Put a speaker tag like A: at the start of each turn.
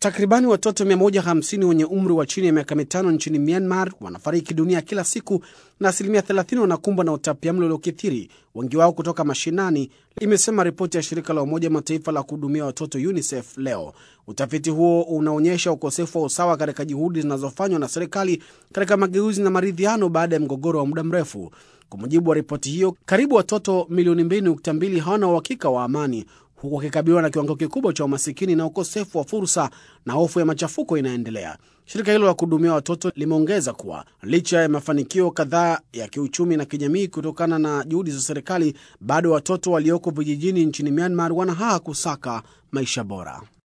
A: Takribani watoto 150 wenye umri wa chini ya miaka mitano nchini Myanmar wanafariki dunia kila siku na asilimia 30 wanakumbwa na utapiamlo uliokithiri, wengi wao kutoka mashinani, imesema ripoti ya shirika la Umoja Mataifa la kuhudumia watoto UNICEF leo. Utafiti huo unaonyesha ukosefu wa usawa katika juhudi zinazofanywa na serikali katika mageuzi na maridhiano baada ya mgogoro wa muda mrefu. Kwa mujibu wa ripoti hiyo, karibu watoto milioni 2.2 hawana uhakika wa amani huku wakikabiliwa na kiwango kikubwa cha umasikini na ukosefu wa fursa na hofu ya machafuko inaendelea. Shirika hilo la kuhudumia watoto limeongeza kuwa licha ya mafanikio kadhaa ya kiuchumi na kijamii kutokana na juhudi za serikali, bado watoto walioko vijijini nchini Myanmar wana haha kusaka maisha bora.